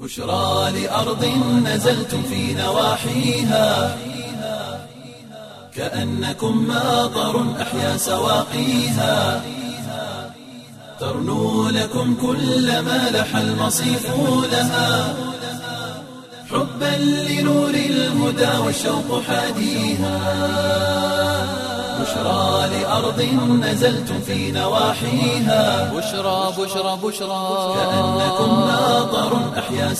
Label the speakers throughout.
Speaker 1: بشرى لأرض نزلتم في نواحيها كأنكم ماطر أحيا سواقيها ترنو لكم كل ما لح المصيف لها حبا لنور الهدى والشوق حاديها بشرى لأرض نزلتم في نواحيها
Speaker 2: بشرى بشرى بشرى
Speaker 1: كأنكم ماطر أحيا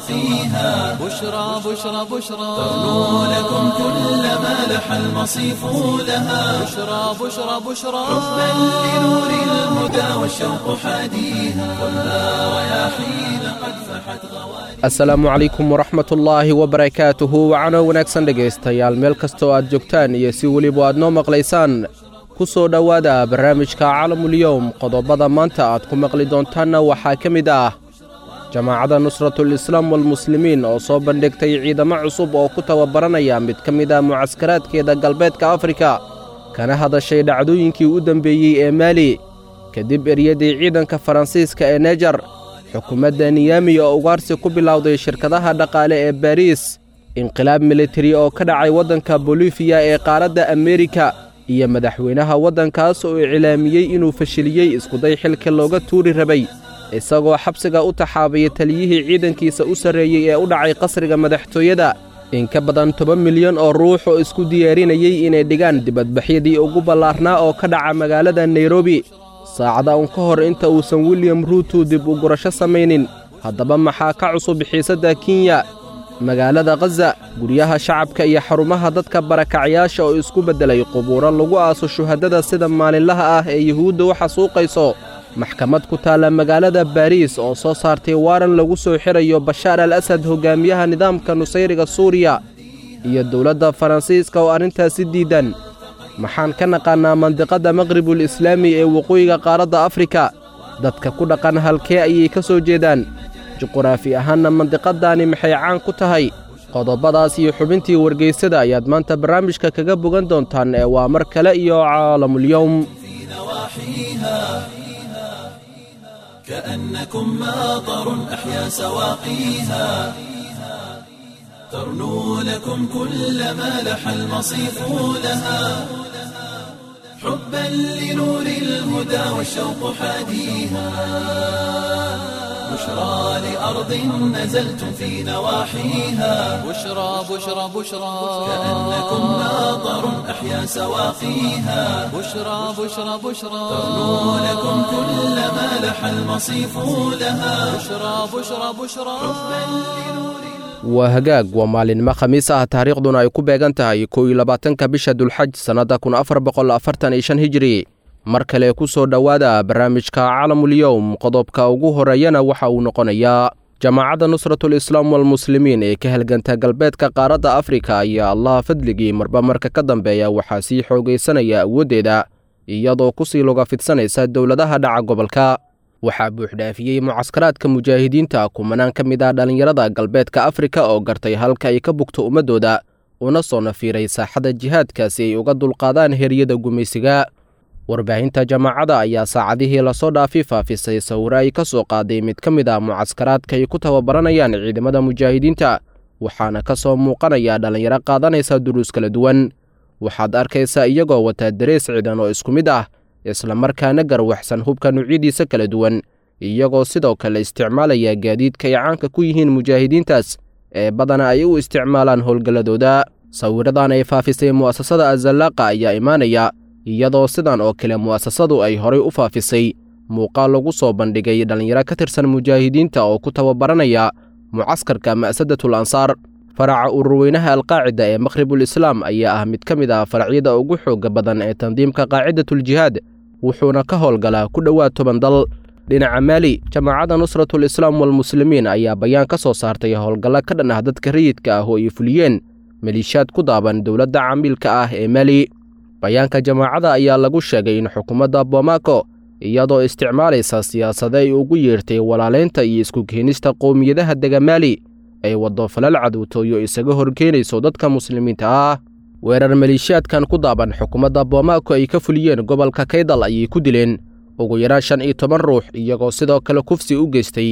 Speaker 1: سواقيها
Speaker 2: بشرى بشرى بشرى
Speaker 1: ترنو لكم كل ما لح المصيف لها
Speaker 2: بشرى بشرى بشرى
Speaker 1: حبا لنور الهدى والشوق حاديها والنار رياحين قد فحت غوالي
Speaker 3: asalaamu calaykum waraxmatullaahi wabarakaatuhu wacano wanaagsan dhegaystayaal meel kastoo aad joogtaan iyo si weliba aad noo maqlaysaan ku soo dhowaada barnaamijka calamulyowm qodobada maanta aad ku maqli doontaanna waxaa ka mid ah jamaacadda nusratul islaam walmuslimiin oo soo bandhigtay ciidamo cusub oo ku tababaranaya mid ka mid ah mucaskaraadkeeda galbeedka afrika kana hadashay dhacdooyinkii u dembeeyey ee maali kadib eryadii ciidanka faransiiska ee nejar xukuumadda niyami oo ugaarsi ku bilowday shirkadaha dhaqaale ee bariis inqilaab militari oo ka dhacay waddanka bolifiya ee qaaradda ameerika iyo madaxweynaha waddankaas oo iclaamiyey inuu fashiliyey iskuday xilka looga tuuri rabay isagoo xabsiga u taxaabaya taliyihii ciidankiisa u sarreeyey ee u dhacay qasriga madaxtooyada in ka badan toban milyan oo ruux oo isku diyaarinayey inay dhigaan dibadbaxyadii ugu ballaarnaa oo ka dhaca magaalada nairobi saacada un ka hor inta uusan william ruutu dib u gurasho samaynin haddaba maxaa ka cusub xiisadda kenya magaalada khaza guryaha shacabka iyo xarumaha dadka barakacayaasha oo isku beddelay qubuuro lagu aaso shuhaddada sida maalinlaha ah ee yuhuudda u xasuuqayso maxkamad ku taalla magaalada baariis oo soo saartay waaran lagu soo xirayo bashaar al asad hoggaamiyaha nidaamka nusayriga suuriya iyo dowladda faransiiska oo arrintaasi diidan maxaan ka naqaannaa mandiqadda maqribul islaami ee waqooyiga qaaradda afrika dadka ku dhaqan halkee ayay ka soo jeedaan juquraafi ahaanna mandiqaddaani maxay caan ku tahay qodobadaas iyo xubintii wargaysada ayaad maanta barnaamijka kaga bogan doontaan ee waa mar kale iyo caalamulyowm
Speaker 1: في نواحيها كأنكم ماطر أحيا سواقيها ترنو لكم كل ما لح المصيف لها حبا لنور الهدى والشوق حاديها بشرى لأرض نزلتم في نواحيها
Speaker 2: بشرى بشرى بشرى
Speaker 1: كأنكم ماطر أحيا سواقيها
Speaker 2: بشرى بشرى بشرى
Speaker 1: ترنو لكم كل ما لح المصيف لها
Speaker 2: بشرى بشرى بشرى
Speaker 3: waa hagaag waa maalinimo khamiis ah taariikhduna ay ku beegan tahay kow iyo labaatanka bisha dulxaj sannadda kun afar boqol afartan iyo shan hijiri mar kale ku soo dhowaada barnaamijka calamulyowm qodobka ugu horeeyana waxa uu noqonayaa jamaacadda nusratul islaam walmuslimiin ee ka halganta galbeedka qaaradda afrika ayaa allaha fadligii marba marka ka dambeeya waxaa sii xoogaysanaya awooddeeda iyadoo ku sii luga fidsanaysa dowladaha dhaca gobolka waxaa buuxdhaafiyey mucaskaraadka mujaahidiinta kumanaan ka mid ah dhallinyarada galbeedka afrika oo gartay halka ay ka bugto ummaddooda una soo nafiiray saaxadda jihaadka si ay uga dulqaadaan heryada gumaysiga warbaahinta jamaacadda ayaa saacadihii lasoo dhaafi faafisay sawiro ay ka soo qaaday mid ka mid ah mucaskaraadka ay ku tababaranayaan ciidamada mujaahidiinta waxaana ka soo muuqanaya dhallinyaro qaadanaysa duruus kala duwan waxaad arkaysaa iyagoo wataa darees ciidan oo isku mid ah islamarkaana garwaxsan hubka nuucyadiisa kala duwan iyagoo sidoo kale isticmaalaya gaadiidka ay caanka ku yihiin mujaahidiintaas ee badana ay u isticmaalaan howlgalladooda sawiradan ay faafisay mu'asasada azallaaqa ayaa imaanaya iyadoo sidan oo kale mu'asasadu ay horay u faafisay muuqaal lagu soo bandhigay dhallinyaro ka tirsan mujaahidiinta oo ku tababaranaya mucaskarka ma'sadatul ansaar faraca ururweynaha alqaacida ee maqhribul islaam ayaa ah mid ka mid ah faracyada ugu xoogga badan ee tandiimka qaacidatuljihaad wuxuuna ka howlgalaa ku dhowaad toban dal dhinaca maali jamaacadda nusratul islaam walmuslimiin ayaa bayaan ka soo saartay howlgallo ka dhan ah dadka rayidka ah oo ay fuliyeen maliishaad ku daaban dowladda camiilka ah ee maali bayaanka jamaacadda ayaa lagu sheegay in xukuumadda bomaako iyadoo isticmaalaysa siyaasade ay ugu yeertay walaalaynta iyo isku keenista qowmiyadaha dega maali ay waddo falal cadowtooyo isaga horkeenayso dadka muslimiinta ah weerar maliishaadkan ku daaban xukuumadda bomaako ay ka fuliyeen gobolka kaydal ayay ku dileen ugu yaraan shan iyo toban ruux iyagoo sidoo kale kufsi u geystay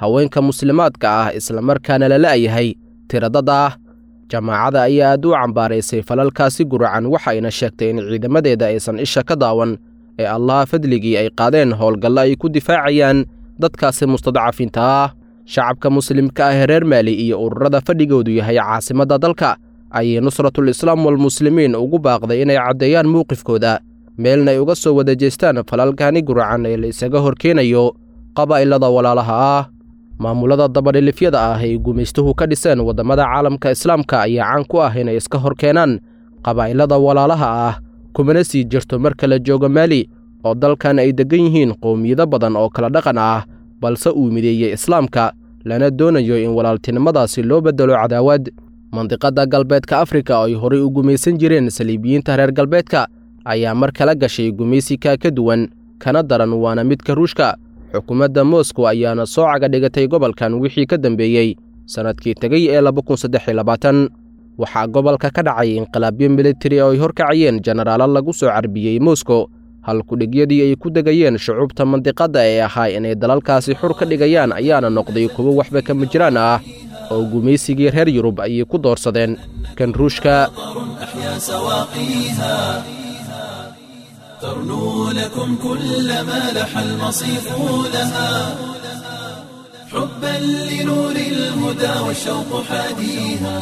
Speaker 3: haweenka muslimaadka ah islamarkaana la la'yahay tiradada ah jamaacada ayaa aad u cambaaraysay falalkaasi guracan waxayna sheegtay in ciidamadeeda aysan isha ka daawan ee allaha fadligii ay qaadeen howlgallo ay ku difaacayaan dadkaasi mustadcafiinta ah shacabka muslimka ah ee reer maali iyo ururada fadhigoodu yahay caasimadda dalka ayay nusratul islaam walmuslimiin ugu baaqday inay caddeeyaan mowqifkooda meelna ay uga soo wada jeestaan falalkani guracan ee la isaga horkeenayo qabaa'ilada walaalaha ah maamulada dabadhilifyada ah ay gumaystuhu ka dhiseen waddamada caalamka islaamka ayaa caan ku ah inay iska hor keenaan qabaa'ilada walaalaha ah kumana sii jirto marka la joogo maali oo dalkan ay deggan yihiin qowmiyado badan oo kala dhaqan ah balse uu mideeyey islaamka lana doonayo in walaaltinimadaasi loo beddelo cadaawad mandiqadda galbeedka afrika oo ay horay u gumaysan jireen saliibiyiinta reer galbeedka ayaa mar kala gashay gumaysikaa ka duwan kana daran waana midka ruushka xukuumadda moscow ayaana soo caga dhigatay gobolkan wixii ka dambeeyey sannadkii tegay ee waxaa gobolka ka dhacay inqilaabyo militari oo ay horkacayeen jenaraalo lagu soo carbiyey moscow halkudhigyadii ay ku degayeen shucuubta mandiqadda ee ahaa inay dalalkaasi xur ka dhigayaan ayaana noqday kuwo waxba kama jiraan ah oo gumaysigii reer yurub ayay ku doorsadeen kan ruushka
Speaker 1: أحيا سواقيها ترنو لكم كل ما لح المصيف لها حبا لنور الهدى والشوق حاديها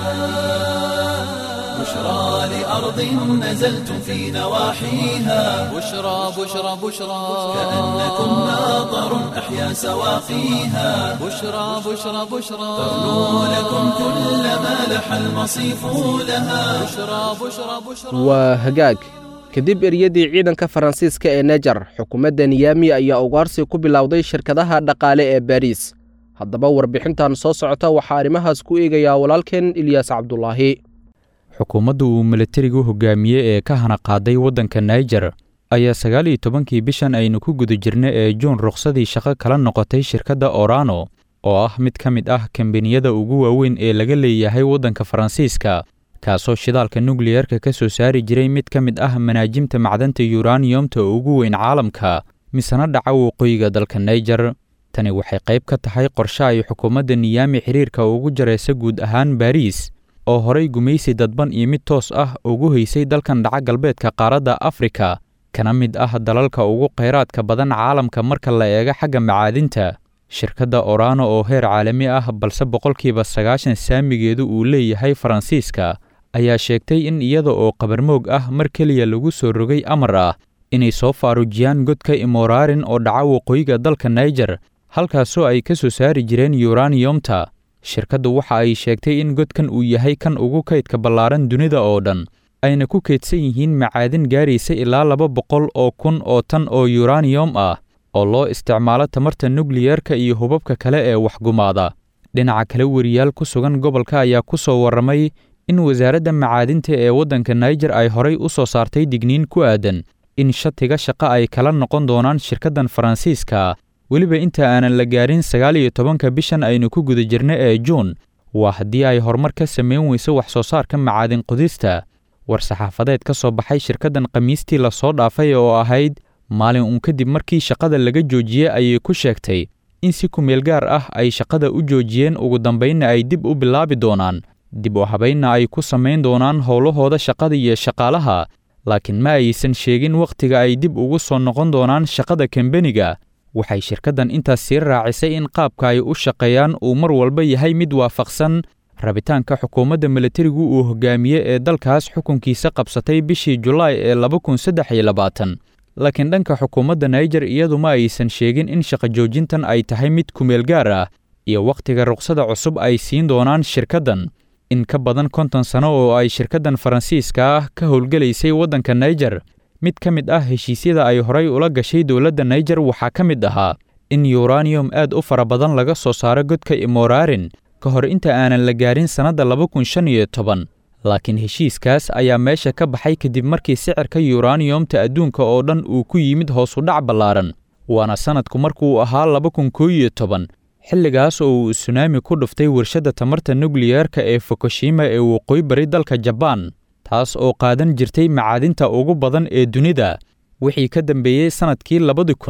Speaker 1: بشرى لأرض نزلتم في نواحيها
Speaker 2: بشرى بشرى بشرى
Speaker 1: كأنكم ماطر أحيا سواقيها
Speaker 2: بشرى بشرى بشرى
Speaker 1: ترنو لكم كل ما لح المصيف لها
Speaker 2: بشرى بشرى بشرى
Speaker 3: waa hagaag kadib eryadii ciidanka faransiiska ee nejar xukuumadda niyami ayaa ugaarsi ku bilowday shirkadaha dhaqaale ee baariis haddaba warbixintan soo socota waxaa arrimahaas ku eegayaa walaalkeen ilyaas cabdulaahi
Speaker 4: xukuumadda uu milatarigu hogaamiye ee ka hana qaaday waddanka naijer ayaa sagaal iyo tobankii bishan aynu ku guda jirna ee juun rukhsadii shaqo kala noqotay shirkadda orano oo ah mid ka mid ah kambaniyada ugu waaweyn ee laga leeyahay waddanka faransiiska kaasoo shidaalka nukliyerka ka soo saari jiray mid ka mid ah manaajimta macdanta yuraniyomta ugu weyn caalamka misena dhaca waqooyiga dalka naijer tani waxay qayb ka tahay qorshe ay xukuumadda niyaami xiriirka ugu jaraysa guud ahaan baariis oo horay gumaysi dadban iyo mid toos ah ugu haysay dalkan dhaca galbeedka qaaradda afrika kana mid ah dalalka ugu khayraadka badan caalamka marka la eego xagga macaadinta shirkadda orano oo heer caalami ah balse boqolkiiba sagaashan saamigeedu uu leeyahay faransiiska ayaa sheegtay in iyada oo qabarmoog ah mar keliya lagu soo rogay amar ah inay soo faarujiyaan godka imoraarin oo dhaca waqooyiga dalka naijer halkaasoo ay ka soo saari jireen yuraniyomta shirkaddu waxa ay sheegtay in godkan uu yahay kan ugu kaydka ballaaran dunida oo dhan ayna ku kaydsan yihiin macaadin gaaraysa ilaa laba boqol oo kun oo tan oo yuraniyom ah oo loo isticmaalo tamarta nukliyerka iyo hubabka kale ee waxgumaada dhinaca kale weriyaal ku sugan gobolka ayaa ku soo warramay in wasaaradda macaadinta ee waddanka naijer ay horay u soo saartay digniin ku aadan in shatiga shaqo ay kala noqon doonaan shirkaddan faransiiska weliba inta aanan la gaarin sagaal iyo tobanka bishan aynu ku guda jirna ee juun waa haddii ay horumar ka samayn weyso wax soo saarka macaadin qudista war-saxaafadeed ka soo baxay shirkaddan khamiistii lasoo dhaafay oo ahayd maalin uun kadib markii shaqada laga joojiyey ayay ku sheegtay in si kumeel gaar ah ay shaqada u joojiyeen ugu dambaynna ay dib u bilaabi doonaan dib u habaynna ay ku samayn doonaan howlahooda shaqada iyo shaqaalaha laakiin ma aysan sheegin wakhtiga ay dib ugu soo noqon doonaan shaqada kambeniga waxay shirkaddan intaas sii raacisay in qaabka ay u shaqeeyaan uu mar walba yahay mid waafaqsan rabitaanka xukuumadda milatarigu uu hogaamiye ee dalkaas xukunkiisa qabsatay bishii julaay ee laba kun saddex iyo labaatan laakiin dhanka xukuumadda naijer iyadu ma aysan sheegin in shaqo joojintan ay tahay mid kumeel gaar ah iyo wakhtiga ruqsada cusub ay siin doonaan shirkaddan in ka badan konton sano oo ay shirkaddan faransiiska ah ka howlgelaysay waddanka naijer mid ka mid ah heshiisyada ay horay ula gashay dowladda naijer waxaa ka mid ahaa in yuraniyom aad u fara badan laga soo saaro godka imoraarin ka hor inta aanan la gaarin sannadda laba kun shan iyo toban laakiin heshiiskaas ayaa meesha ka baxay kadib markii sicirka yuraniyomta adduunka oo dhan uu ku yimid hoosu dhac ballaaran waana sannadku markuu ahaa laba kun koo iyo toban xilligaas oo uu sunaami ku dhuftay warshadda tamarta nukliyerka ee fukushima ee waqooyi bari dalka jabaan taas oo qaadan jirtay macaadinta ugu badan ee dunida wixii ka dambeeyey sannadkii labadi kun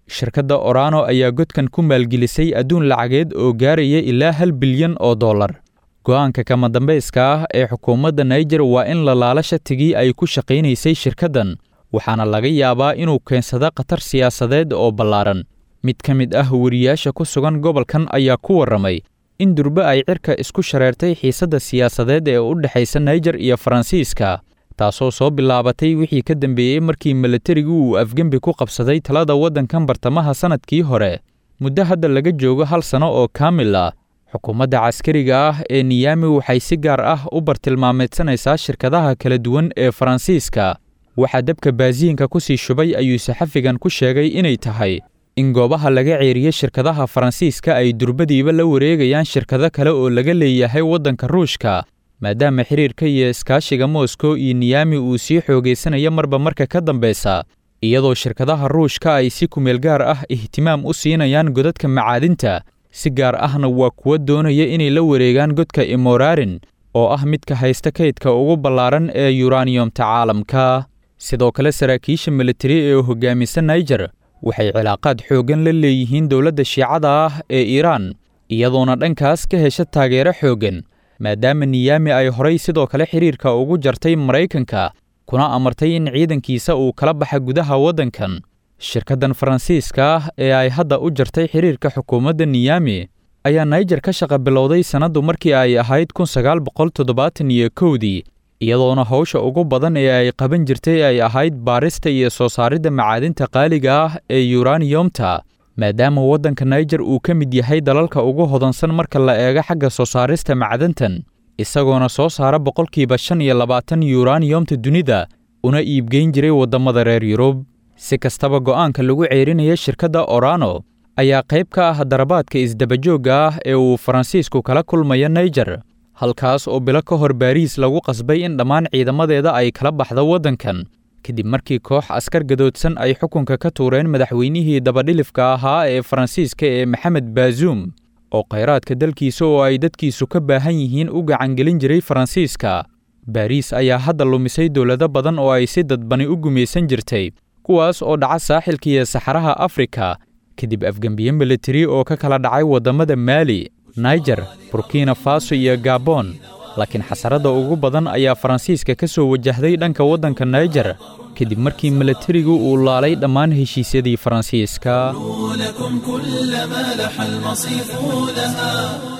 Speaker 4: shirkadda orano ayaa godkan ku maalgelisay adduun lacageed oo gaaraya ilaa hal bilyan oo dollar go'aanka kama dambayska ah ee xukuumadda naijer waa in la laala shatigii ay ku shaqaynaysay shirkaddan waxaana laga yaabaa inuu keensado khatar siyaasadeed oo ballaaran mid ka mid ah weriyaasha ku sugan gobolkan ayaa ku warramay in durbe ay cirka isku shareertay xiisadda siyaasadeed ee u dhexaysa naijer iyo faransiiska taasoo soo bilaabatay wixii ka dambeeyey markii milatarigu uu afgembi ku qabsaday talada waddankan bartamaha sannadkii hore muddo hadda laga joogo hal sanno oo kaamil ah xukuumadda caskariga ah ee niyami waxay si gaar ah u bartilmaameedsanaysaa shirkadaha kala duwan ee faransiiska waxaa dabka baasiinka ku sii shubay ayuu saxafigan ku sheegay inay tahay in goobaha laga ceeriye shirkadaha faransiiska ay durbadiiba la wareegayaan shirkado kale oo laga leeyahay waddanka ruushka maadaama xiriirka iyo iskaashiga moskow iyo niyami uu sii xoogaysanayo marba marka ka dambeysa iyadoo shirkadaha ruushka ay si kumeel gaar ah ihtimaam u siinayaan godadka macaadinta si gaar ahna waa kuwa doonaya inay la wareegaan godka imorarin oo ah midka haysta kaydka ugu ballaaran ee yuraniyomta caalamka sidoo kale saraakiisha militari ee hogaamisa naijer waxay cilaaqaad xooggan la leeyihiin dowladda shiicada ah ee iiraan iyadoona dhankaas ka hesha taageero xooggan maadaama niyami ay horay sidoo kale xiriirka ugu jartay maraykanka kuna amartay in ciidankiisa uu kala baxa gudaha waddankan shirkaddan faransiiska ah ee ay hadda u jartay xiriirka xukuumadda niyami ayaa naijer ka shaqa bilowday sannaddu markii ay ahayd kun sagaal boqol toddobaatan iyo kowdii iyadoona hawsha ugu badan ee ay qaban jirtay ay ahayd baarista iyo soo saaridda macaadinta qaaliga ah ee yuraniyomta maadaama waddanka naijer uu ka mid yahay dalalka ugu hodansan marka la eego xagga soo saarista macdantan isagoona soo saara boqolkiiba shan iyo labaatan yuraniyomta dunida una iibgeyn jiray waddamada reer yurub si kastaba go'aanka lagu ceerinaya shirkadda orano ayaa qayb ka ah darabaadka isdabajoogga ah ee uu faransiisku kala kulmaya naijer halkaas oo bilo ka hor baariis lagu qasbay in dhammaan ciidamadeeda ay kala baxdo waddankan kadib markii koox askar gadoodsan ay xukunka ka tuureen madaxweynihii dabadhilifka ahaa ee faransiiska ee maxamed baazuum oo khayraadka dalkiisa oo ay dadkiisu ka baahan yihiin u gacangelin jiray faransiiska baariis ayaa hadda lumisay dowlado badan oo ay si dadbani u gumaysan jirtay kuwaas oo dhaca saaxilka iyo saxaraha afrika kadib afgembiye militari oo ka kala dhacay waddamada maali naijer burkina faso iyo gabon laakiin xasaradda ugu badan ayaa faransiiska ka soo wajahday dhanka waddanka naijer kadib markii milatarigu uu laalay dhammaan heshiisyadii faransiiska
Speaker 1: لكم كل ما لح المصيف لها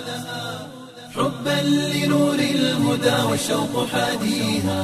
Speaker 1: حبا لنور الهدى والشوق حاديها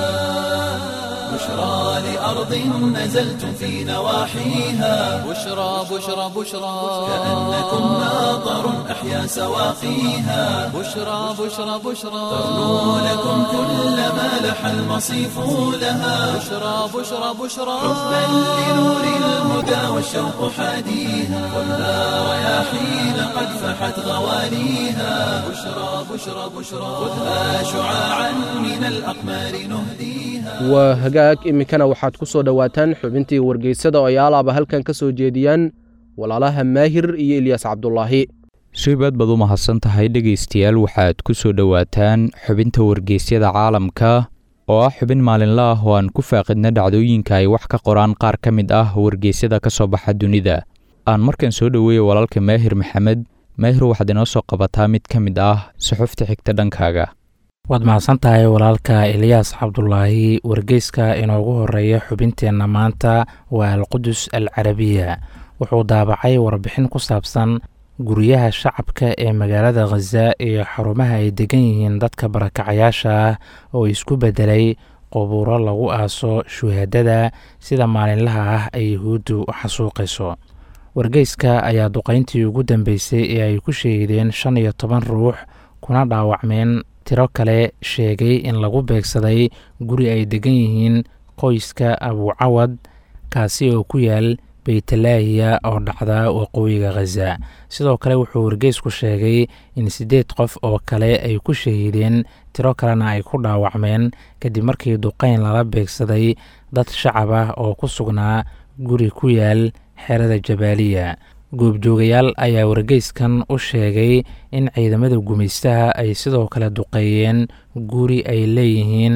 Speaker 1: بشرى لأرض نزلتم في نواحيها
Speaker 2: بشرى بشرى بشرى
Speaker 1: كأنكم ناظر أحيا سواقيها
Speaker 2: بشرى بشرى بشرى
Speaker 1: تغنو لكم كل ما لح المصيف لها
Speaker 2: بشرى بشرى بشرى
Speaker 1: حبا لنور الهدى والشوق حاديها ولا رياحين قد فحت غوانيها بشرى بشرى بشرى خذها شعاعا من الأقمار نهديها
Speaker 3: waa hagaag iminkana waxaad ku soo dhowaataan xubintii wargeysada oo ay alaaba halkan ka soo jeediyaan walaalaha maahir iyo ilyaas cabdulaahi
Speaker 4: suibaad baad u mahadsan tahay dhegaystayaal waxaad ku soo dhowaataan xubinta wargeysyada caalamka oo ah xubin maalinle ah oo aan ku faaqidna dhacdooyinka ay wax ka qoraan qaar ka mid ah wargeysyada ka soo baxa dunida aan markan soo dhoweeya walaalka maahir maxamed maahir waxaad inoo soo qabataa mid ka mid ah suxufta xigta dhankaaga
Speaker 5: waad mahadsan tahay walaalka eliyaas cabdulaahi wargeyska inoogu horeeya xubinteenna maanta waa alqudus al carabiya wuxuu daabacay warbixin ku saabsan guryaha shacabka ee magaalada khaza iyo xarumaha ay degan yihiin dadka barakacayaasha ah oo isku beddelay qubuuro lagu aaso shuhaadada sida maalinlaha ah ay yuhuuddu u xasuuqayso wargeyska ayaa duqayntii ugu dambeysay ee ay ku sheegdeen shan iyo toban ruux kuna dhaawacmeen tiro kale sheegay in lagu beegsaday guri ay degan yihiin qoyska abuucawad kaasi oo ku yaal beytalaahiya oo dhacda waqooyiga khaza sidoo kale wuxuu wargeysku sheegay in siddeed qof oo kale ay ku shahiideen tiro kalena ay ku dhaawacmeen kadib markii duqayn lala beegsaday dad shacab ah oo ku sugnaa guri ku yaal xerada jabaaliya goobjoogayaal ayaa wargeyskan u sheegay in ciidamada gumaystaha ay sidoo kale duqeeyeen guri ay leeyihiin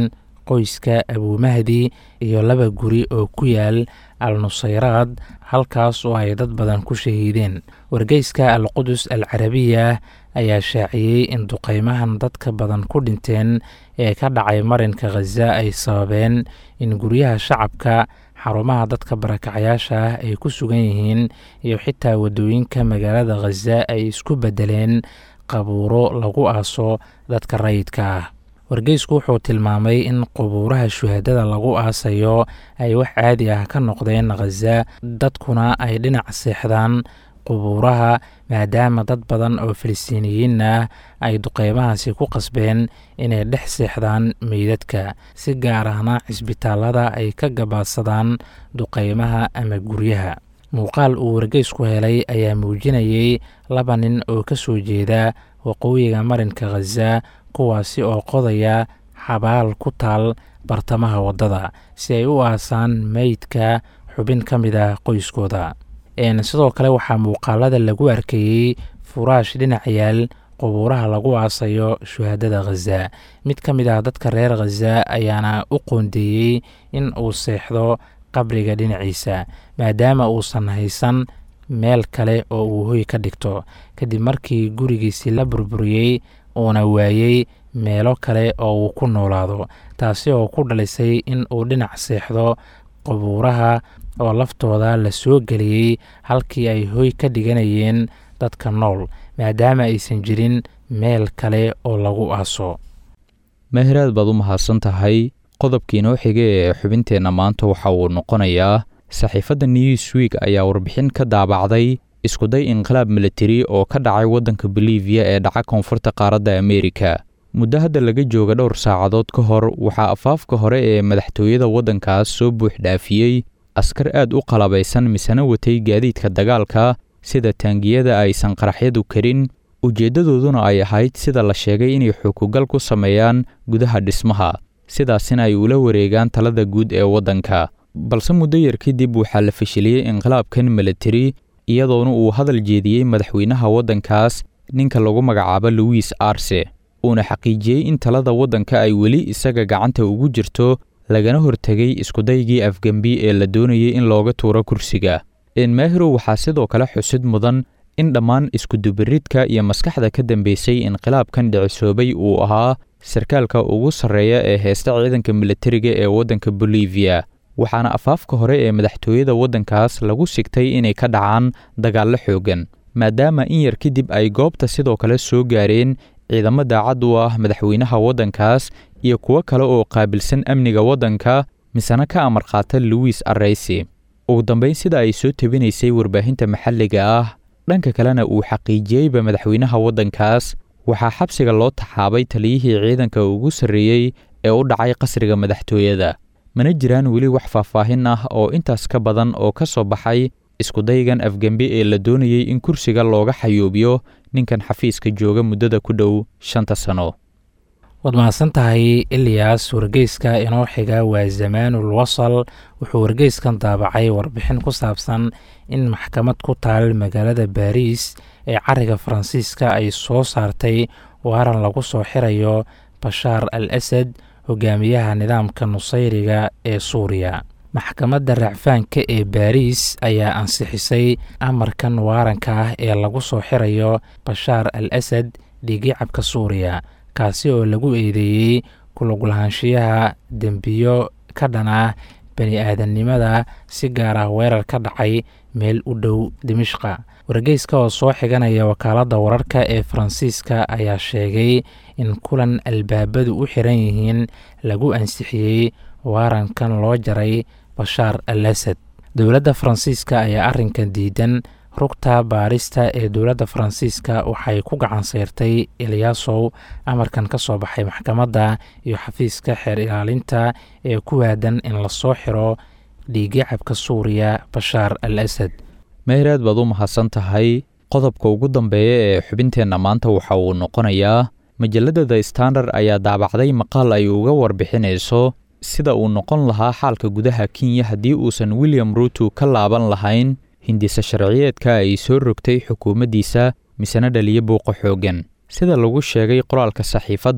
Speaker 5: qoyska abumahdi iyo laba guri oo ku yaal al nusayraad halkaas oo ay dad badan ku shahiideen wargeyska al qudus al carabiya ayaa shaaciyey in duqeymahan dadka badan ku dhinteen ee ka dhacay marinka khaza ay sababeen in guryaha shacabka xarumaha dadka barakacayaasha ah ay ku sugan yihiin iyo xitaa waddooyinka magaalada khaza ay isku beddeleen qabuuro lagu aaso dadka rayidka ah wargeysku wuxuu tilmaamay in qubuuraha shuhadada lagu aasayo ay wax caadi ah ka noqdeen khaza dadkuna ay dhinac seexdaan qubuuraha maadaama dad badan oo filistiiniyiin ah ay duqeymahaasi ku qasbeen inay dhex seexdaan meydadka si gaar ahna cisbitaalada ay ka gabaadsadaan duqeymaha ama guryaha muuqaal uu wargeysku helay ayaa muujinayay laba nin oo ka soo jeeda waqooyiga marinka khaza kuwaasi oo qodaya xabaal ku taal bartamaha waddada si ay u aasaan meydka xubin ka mid ah qoyskooda sidoo kale waxaa muuqaalada lagu arkayey furaash dhinac yaal qubuuraha lagu aasayo shuhadada khaza mid ka mid ah dadka reer khaza ayaana u qoondeeyey in uu seexdo qabriga dhinaciisa maadaama uusan haysan meel kale oo uu hoy ka dhigto kadib markii gurigiisii la burburiyey uuna waayey meelo kale oo uu ku noolaado taasi oo ku dhalisay in uu dhinac seexdo qubuuraha oo laftooda la soo geliyey halkii ay hoy ka dhiganayeen dadka nool maadaama aysan jirin meel kale oo lagu aaso
Speaker 4: meeheraad baad u mahadsan tahay qodobkii noo xigay ee xubinteenna maanta waxa uu noqonayaa saxiifadda newsweek ayaa warbixin ka daabacday iskuday inqilaab militari oo ka dhacay waddanka boliviya ee dhaca koonfurta qaaradda ameerika muddo hadda laga jooga dhowr saacadood ka hor waxaa afaafka hore ee madaxtooyada waddankaas soo buux dhaafiyey askar aad u qalabaysan misena watay gaadiidka dagaalka sida taangiyada aysan qaraxyadu karin ujeeddadooduna ay ahayd sida la sheegay inay xukugal ku sameeyaan gudaha dhismaha sidaasina ay ula wareegaan talada guud ee waddanka balse muddo yar kadib waxaa la fashiliyey inqilaabkan militari iyadoona uu hadal jeediyey madaxweynaha waddankaas ninka lagu magacaabo luwiis arse uuna xaqiijiyey in talada waddanka ay weli isaga gacanta ugu jirto lagana hortegay iskudaygii afgembi ee la doonayay in looga tuuro kursiga enmahiro waxaa sidoo kale xusid mudan in dhammaan iskudubiridka iyo maskaxda ka dambeysay inqilaabkan dhicisoobay uu ahaa sarkaalka ugu sarreeya ee heesta ciidanka militariga ee waddanka boliviya waxaana afaafka hore ee madaxtooyada waddankaas lagu sigtay inay ka dhacaan dagaallo xooggan maadaama in yar kadib ay goobta sidoo kale soo gaareen ciidamo daacad u ah madaxweynaha waddankaas iyo kuwo kale oo qaabilsan amniga waddanka misena ka amar qaata luwiis arraysi ugu dambayn sida ay soo tebinaysay warbaahinta maxalliga ah dhanka kalena uu xaqiijiyeyba madaxweynaha waddankaas waxaa xabsiga loo taxaabay taliyihii ciidanka ugu sarreeyey ee u dhacay qasriga madaxtooyada mana jiraan weli wax faahfaahin ah oo intaas ka badan oo ka soo baxay iskudaygan afgembi ee la doonayey in kursiga looga xayuubiyo ninkan xafiiska jooga muddada ku dhow shanta sano
Speaker 5: waad mahadsan tahay iliyas wargeyska inoo xiga waa zamaanul wasal wuxuu wargeyskan daabacay warbixin ku saabsan in maxkamad ku taal magaalada baariis ee cariga faransiiska ay soo saartay waaran lagu soo xirayo bashaar al asad hogaamiyaha nidaamka nusayriga ee suuriya maxkamadda racfaanka ee baariis ayaa ansixisay amarkan waaranka ah ee lagu soo xirayo bashaar al asad dhiigicabka suuriya kaasi oo lagu eedeeyey kulaglahaanshiyaha dembiyo ka dhan ah bani aadamnimada si gaar ah weerar ka dhacay meel u dhow dimishqa wargeyska oo soo xiganaya wakaaladda wararka ee faransiiska ayaa sheegay in kulan albaabadu u xiran yihiin lagu ansixiyey waarankan loo jaray bashaar al asad dowladda faransiiska ayaa arrinkan diidan rugta baarista ee dowladda faransiiska waxay ku gacan sayrtay eliyaasow amarkan ka soo baxay maxkamadda iyo xafiiska xeer ilaalinta ee ku waadan in lasoo xiro dhiigicabka suuriya bashaar al asad
Speaker 4: meeraad baad u mahadsan tahay qodobka ugu dambeeya ee xubinteenna maanta waxa uu noqonayaa majalladda the standard ayaa daabacday maqaal ay uga warbixinayso sida uu noqon lahaa xaalka gudaha kenya haddii uusan william ruuto ka laaban lahayn hindisa sharciyeedka ay soo rogtay xukuumaddiisa misena dhaliyo buuqa xooggan sida lagu sheegay qoraalka saxiifadda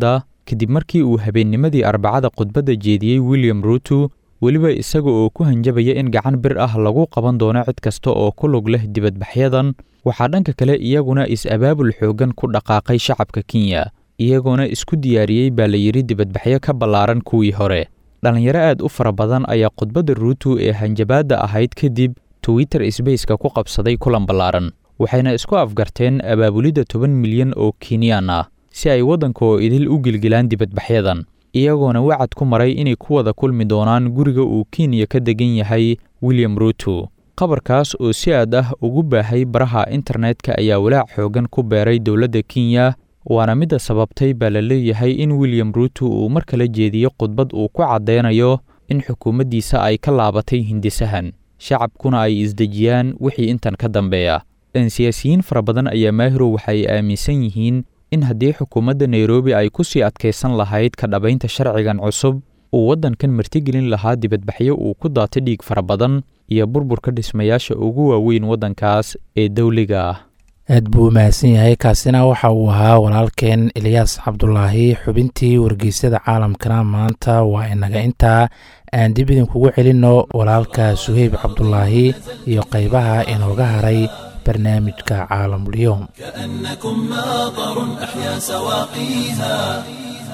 Speaker 4: kadib markii uu habeennimadii arbacada khudbadda jeediyey william ruuto weliba isaga oo ku hanjabaya in gacan bir ah lagu qaban doono cid kasta oo ku lug leh dibadbaxyadan waxaa dhanka kale iyaguna is-abaabul xooggan ku dhaqaaqay shacabka kenya iyagoona isku diyaariyey baa la yidhi dibadbaxyo ka ballaaran kuwii hore dhallinyaro aad u fara badan ayaa khudbadda ruuto ee hanjabaadda ahayd kadib twitter sbaceka ku qabsaday kulan ballaaran waxayna isku afgarteen abaabulidda toban milyan oo kenyaan ah si ay waddanka oo idil u gilgilaan dibadbaxyadan iyagoona wacad ku maray inay ku wada kulmi doonaan guriga uu kenya ka degan yahay william ruuto qabarkaas oo si aad ah ugu baahay baraha internetka ayaa walaac xooggan ku beeray dowladda kenya waana midda sababtay baa la leeyahay in william ruuto uu mar kala jeediyo khudbad uu ku caddeynayo in xukuumaddiisa ay ka laabatay hindisahan shacabkuna ay isdejiyaan wixii intan ka dambeeya siyaasiyiin fara badan ayaa maahiro waxay aaminsan yihiin in haddii xukuumadda nairobi ay ku sii adkaysan lahayd ka dhabaynta sharcigan cusub uu waddankan martigelin lahaa dibadbaxyo uu ku daatay dhiig fara badan iyo burburka dhismayaasha ugu waaweyn waddankaas ee dawliga ah
Speaker 5: aad buu u mahadsan yahay kaasina waxa uu ahaa walaalkeen eliyaas cabdulaahi xubintii wargeysyada caalamkana maanta waa inaga intaa aan dib idinkugu celinno walaalka suheyb cabdulaahi iyo qaybaha inooga haray barnaamijka caalamulyoom
Speaker 1: كأنكم ماطر أحيا سواقيها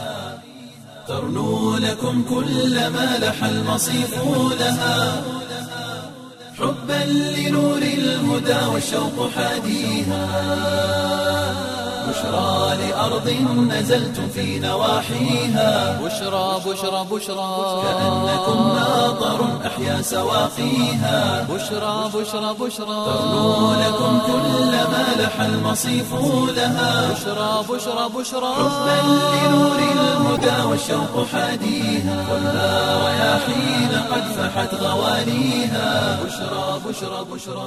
Speaker 1: ترنو لكم كل ما لح المصيف لها حبا لنور الهدى والشوق حاديها بشرى لأرض نزلتم في نواحيها
Speaker 2: بشرى بشرى بشرى
Speaker 1: كأنكم ماطر أحيا سواقيها
Speaker 2: بشرى بشرى بشرى
Speaker 1: ترنو لكم كل ما لح المصيف لها
Speaker 2: بشرى بشرى بشرى
Speaker 1: حبا لنور الهدى والشوق حاديها ولا رياحين قد فحت غوانيها بشرى بشرى بشرى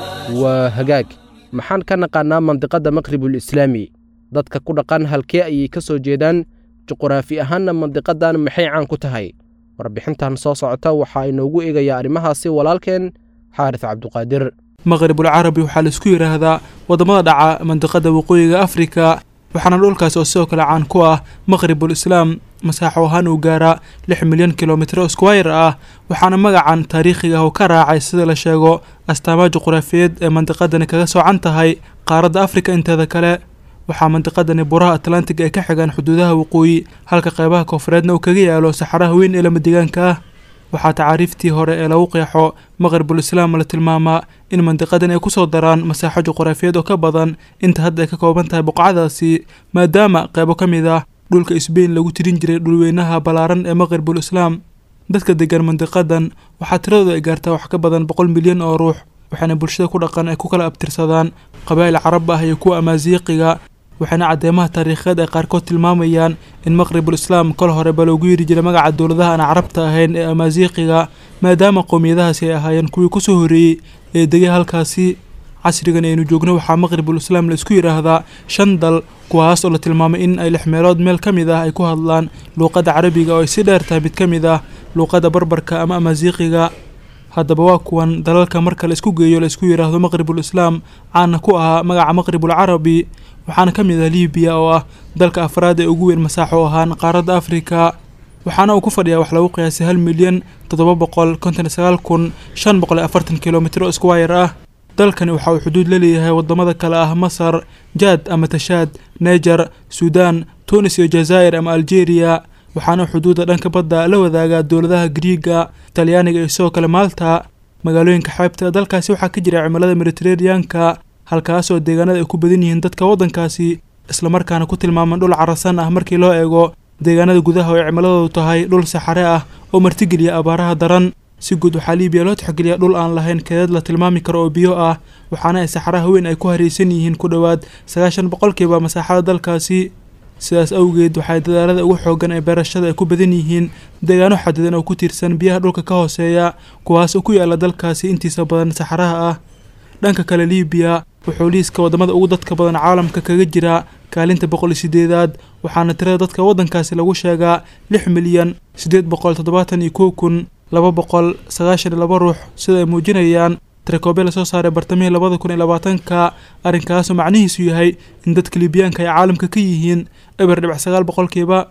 Speaker 3: waa hagaag maxaan ka naqaannaa mandiqadda maqribul islaami dadka ku dhaqan halkee ayay ka soo jeedaan juquraafi ahaanna mandiqadan maxay caan ku tahay warbixintan soo socota waxaa inoogu eegayaa arrimahaasi walaalkeen xaaris cabduqaadir
Speaker 6: maqribul carabi waxaa laisku yidhaahdaa waddamada dhaca mandiqada waqooyiga afrika waxaana dhulkaas oo sidoo kale caan ku ah maqribul islaam masaaxo ahaan uu gaaraa lix milyan kilomitro squire ah waxaana magacan taariikhiga ah uu ka raacay sida la sheego astaamaha juqraafiyeed ee mandiqadani kaga soocan tahay qaaradda afrika inteeda kale waxaa mandiqadani buraha atlantiga ay ka xigaan xuduudaha waqooyi halka qeybaha koonfureedna uu kaga yaalo saxaraha weyn ee lama deegaanka ah waxaa tacaariiftii hore ee lagu qeexo maqribul islaam la tilmaamaa in mandiqadan ay kusoo daraan masaaxo juqraafiyeed oo ka badan inta hadda ay ka kooban tahay boqocadaasi maadaama qeybo ka mid ah dhulka isbeyn lagu tirin jiray dhulweynaha ballaaran ee maqribul islaam dadka degan mandiqadan waxaa tiradooda ay gaartaa wax ka badan boqol milyan oo ruux waxaana bulshada ku dhaqan ay ku kala abtirsadaan qabaa'il carab ah iyo kuwa amaasiiqiga waxaana caddeemaha taariikheed ay qaarkood tilmaamayaan in maqribul islaam kol horeba loogu yiri jiray magaca dowladaha aan carabta ahayn ee amaasiiqiga maadaama qowmiyadahaasi ay ahaayeen kuwii kusoo horreeyey ee degay halkaasi casrigan aynu joogno waxaa maqribul islaam la isku yidhaahdaa shan dal kuwaas oo la tilmaamay in ay lix meelood meel ka mid ah ay ku hadlaan luuqadda carabiga oo ay si dheer tahay mid ka mid ah luuqadda barbarka ama amaasiiqiga haddaba waa kuwan dalalka marka la isku geeyo la isku yidhaahdo maqribul islaam caana ku ahaa magaca maqribul carabi waxaana ka mid ah libiya oo ah dalka afraad ee ugu weyn masaaxo ahaan qaaradda afrika waxaana uu ku fadhiyaa wax lagu qiyaasay hal milyan toddoba boqol konton iyo sagaal kun shan boqol iyo afartan kilomitro squire ah dalkani waxa uu xuduud la leeyahay waddamada kale ah masar jaad ama tashaad neger suudaan tunis iyo jazaa'ir ama algeria waxaana xuduudda dhanka badda la wadaagaa dowladaha griiga talyaaniga iyo sidoo kale maalta magaalooyinka xeebta dalkaasi waxaa ka jira cimilada mediteraneanka halkaasoo deegaanada ay ku badan yihiin dadka waddankaasi islamarkaana ku tilmaaman dhul carasan ah markii loo eego deegaanada gudaha oo ay cimiladoodu tahay dhul saxare ah oo martigeliya abaaraha daran si guud waxaa liibiya loo tixgeliyaa dhul aan lahayn keedad la tilmaami karo oo biyo ah waxaana ay saxaraha weyn ay ku haraysan yihiin ku dhowaad sagaashan boqolkiiba masaaxada dalkaasi sidaas awgeed waxay dadaalada ugu xoogan ee beerashada ay ku badan yihiin deegaano xadidan oo ku tiirsan biyaha dhulka ka hooseeya kuwaas oo ku yaala dalkaasi intiisa badan saxaraha ah dhanka kale liibiya wuxuu liiska waddamada ugu dadka badan caalamka kaga jiraa kaalinta boqol iyo sideedaad waxaana tirada dadka waddankaasi lagu sheegaa lix milyan siddeed boqol toddobaatan iyo kow kun laba boqol sagaashan iyo laba ruux sida ay muujinayaan tirakoobya lasoo saaray bartamihii labada kun iyo labaatanka arrinkaasoo macnihiisu yahay in dadka liibiyaanka ay caalamka ka yihiin eber dhibac sagaal boqolkiiba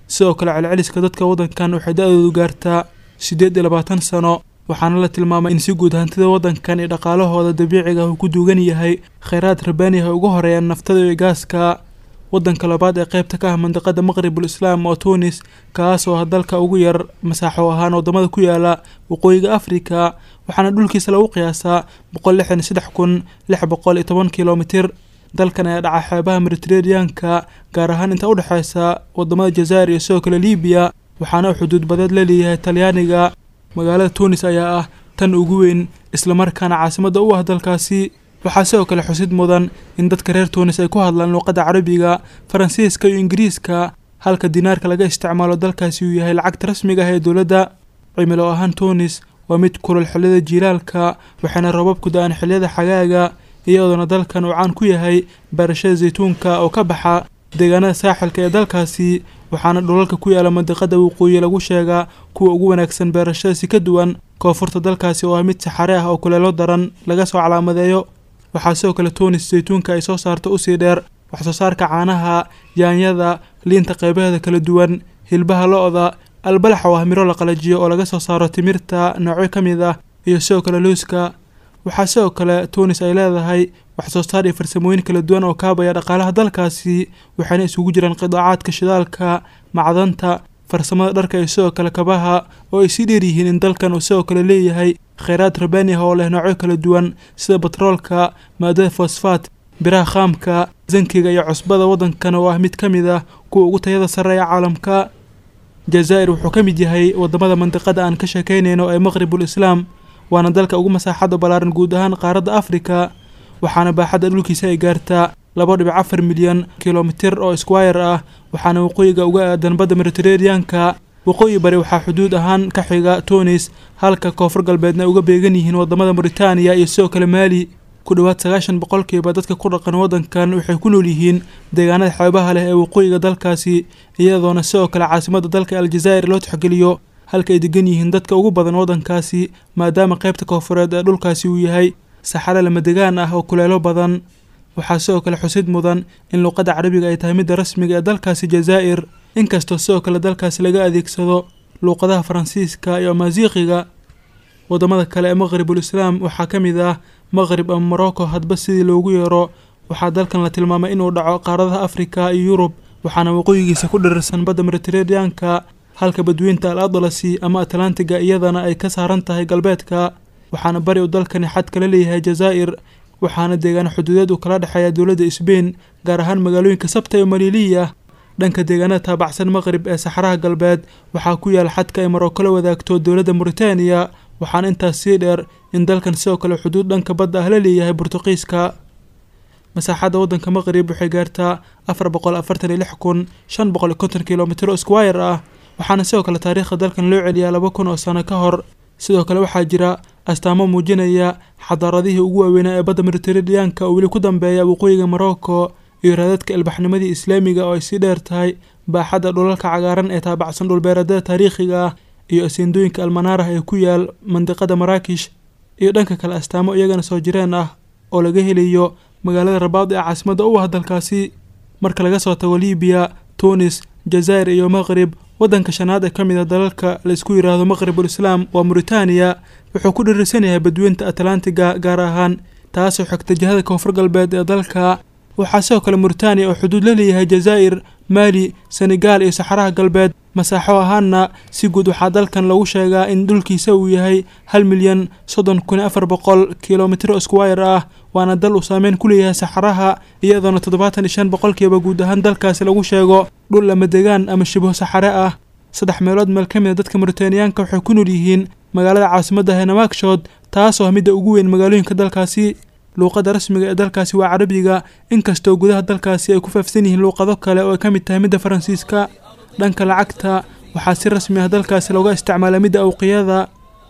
Speaker 6: sidoo kale celceliska dadka waddankan waxay da-doodu gaartaa siddeed iyo labaatan sano waxaana la tilmaamay in si guud hantida waddankan iyo dhaqaalahooda dabiiciga uu ku duugan yahay kheyraad rabaani ah ugu horeeyaan naftada iyo gaaska waddanka labaad ee qaybta ka ah mandiqada maqribul islaam oo tunis kaas oo ah dalka ugu yar masaaxo ahaan waddamada ku yaala waqooyiga afrika waxaana dhulkiisa lagu qiyaasaa boqol lixdan iyo saddex kun lix boqol iyo toban kilomitir dalkan ayaa dhaca xeebaha mediteraneanka gaar ahaan inta udhexeysa wadamada jazaa'ir iyo sidoo kale libiya waxaana uu xuduud badeed la leeyahay talyaaniga magaalada tunis ayaa ah tan ugu weyn islamarkaana caasimadda u ah dalkaasi waxaa sidoo kale xusid mudan in dadka reer tunis ay ku hadlaan luuqadda carabiga faransiiska iyo ingiriiska halka dinaarka laga isticmaalo dalkaasi uu yahay lacagta rasmiga ah ee dowladda cimilo ahaan tunis waa mid kulul xilliyada jiilaalka waxayna roobabku da-aan xilliyada xagaaga iyadoona dalkan uu caan ku yahay beerashada zaytuunka oo ka baxa deegaanada saaxilka ee dalkaasi waxaana dhulalka ku yaala mandiqada waqooyi lagu sheegaa kuwa ugu wanaagsan beerashadasi ka duwan koonfurta dalkaasi oo ah mid saxare ah oo kuleelo daran laga soo calaamadeeyo waxaa sidoo kale tunis zaytuunka ay soo saarto usii dheer waxsoo saarka caanaha yaanyada liinta qeybaheeda kala duwan hilbaha lo-da albalax oo ah miro la qalajiyo oo laga soo saaro timirta noocyo ka mid ah iyo sidoo kale looska waxaa sidoo kale tunis ay leedahay waxsoo saar iyo farsamooyin kala duwan oo kaabaya dhaqaalaha dalkaasi waxayna isugu jiraan qidaacaadka shidaalka macdanta farsamada dharka iyo sidoo kale kabaha oo ay sii dheer yihiin in dalkan uu sidoo kale leeyahay kheyraad rabaani ah oo leh noocyo kala duwan sida batroolka maadada fosfaat biraha khaamka zankiga iyo cusbada waddankan oo ah mid ka mid ah kuwa ugu tayada sarreeya caalamka jazaa'ir wuxuu ka mid yahay wadamada mandiqada aan ka sheekeynayno ee maqribul islaam waana dalka ugu masaaxadda ballaaran guud ahaan qaaradda afrika waxaana baaxadda dhulkiisa ay gaartaa laba dhibic afar milyan kilomitir oo squire ah waxaana waqooyiga uga aadan badda mediteraneanka waqooyi bari waxaa xuduud ahaan ka xiga tunis halka koonfur galbeedna uga beegan yihiin wadamada mauritaniya iyo sidoo kale maali ku dhowaad sagaashan boqolkiiba dadka ku dhaqan waddankan waxay ku nool yihiin deegaanada xeebaha leh ee waqooyiga dalkaasi iyadoona sidoo kale caasimadda dalka aljazaa'ir loo tixgeliyo halka ay degan yihiin dadka ugu badan waddankaasi maadaama qaybta koonfureed ee dhulkaasi uu yahay saxare lamadegaan ah oo kuleelo badan waxaa sidoo kale xusid mudan in luuqadda carabiga ay tahay midda rasmiga ee dalkaasi jazaa'ir inkastoo sidoo kale dalkaasi laga adeegsado luuqadaha faransiiska iyo amaasiiqiga wadamada kale ee maqribul islaam waxaa ka mid ah maqrib ama morocco hadba sidii loogu yeero waxaa dalkan la tilmaamay inuu dhaco qaaradaha afrika iyo yurub waxaana waqooyigiisa ku dhirirsan badda mediteraneanka halka badweynta al adlasi ama atlantiga iyadana ay ka saaran tahay galbeedka waxaana bari uu dalkani xad kala leeyahay jazaa'ir waxaana deegaan xuduudeed uu kala dhexeeya dowladda sbain gaar ahaan magaalooyinka sabta iyo maliiliya dhanka deegaanada taabacsan maqrib ee saxaraha galbeed waxaa ku yaal xadka ay maroko la wadaagto dowladda mauritaniya waxaana intaas sii dheer in dalkan sidoo kale xuduud dhanka badda ah la leeyahay burtuqiiska masaaxadda waddanka maqrib waxay gaartaa afar boqol afartan iyo lix kun shan boqol iyo konton kilomitr oo squire ah waxaana sidoo kale taariikhda dalkan loo celiyaa laba kun oo sano ka hor sidoo kale waxaa jira astaamo muujinaya xadaaradihii ugu waaweynaa ee badda mediteraneanka oo weli ku dambeeya waqooyiga morocco iyo raadadka ilbaxnimadii islaamiga oo ay sii dheer tahay baaxadda dhulalka cagaaran ee taabacsan dhulbeeradada taariikhiga ah iyo aseendooyinka almanaarah ee ku yaal mandiqada maraakish iyo dhanka kale astaamo iyagana soo jireen ah oo laga helayo magaalada rabaad ee caasimadda u ah dalkaasi marka laga soo tago libiya tunis jazaa'ir iyo maqrib waddanka shanaad ee ka mid a dalalka la isku yidhaahdo maqribul islaam waa mauritaniya wuxuu ku dhirirsan yahay badweynta atlantiga gaar ahaan taasoo xigta jihada koonfur galbeed ee dalka waxaa sidoo kale mauritaniya oo xuduud la leeyahay jazaa'ir maali senegaal iyo saxaraha galbeed masaaxo ahaanna si guud waxaa dalkan lagu sheegaa in dhulkiisa uu yahay hal milyan soddon kun afar boqol kilomitr squire ah waana dal uu saameyn ku leeyahay saxaraha iyadoona toddobaatan iyo shan boqolkiiba guud ahaan dalkaasi lagu sheego dhul lama degaan ama shibo saxare ah saddex meelood meel ka mid a dadka mauritaniyaanka waxay ku nool yihiin magaalada caasimadda henamagshood taasoo ah midda ugu weyn magaalooyinka dalkaasi luuqadda rasmiga ee dalkaasi waa carabiga inkastoo gudaha dalkaasi ay ku faafsan yihiin luuqado kale oo ay ka mid tahay midda faransiiska dhanka lacagta waxaa si rasmi ah dalkaasi looga isticmaala midda awqiyada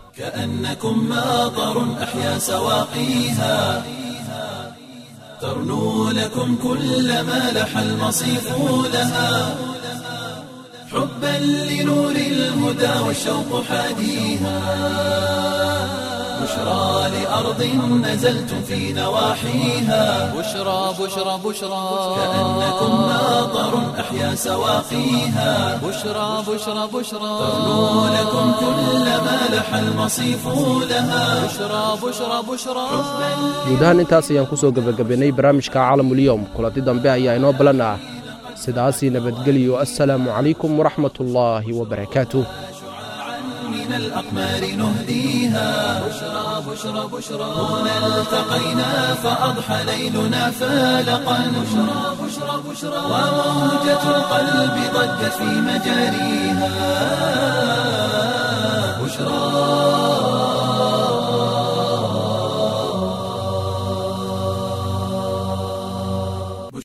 Speaker 1: كأنكم ماطر أحيا سواقيها ترنو لكم كل ما لح المصيف لها حبا لنور الهدى والشوق حاديها بشرى لأرض نزلتم في نواحيها
Speaker 2: بشرى بشرى بشرى
Speaker 1: كأنكم ماطر أحيا سواقيها
Speaker 2: بشرى بشرى بشرى
Speaker 1: ترنو لكم كل ما لح المصيف لها
Speaker 2: بشرى بشرى بشرى
Speaker 3: guud ahaan intaas ayaan ku soo gebagabaynay barnaamijka caalamulyoom kulanti dambe ayaa inoo balan ah sidaasii nabadgelyo assalaamu calaykum waraxmat ullaahi wabarakaatuh
Speaker 1: من الأقمار نهديها بشرى بشرى بشرى هنا التقينا فأضحى ليلنا فالقا بشرى بشرى بشرى وموجة القلب ضجت في مجاريها بشرى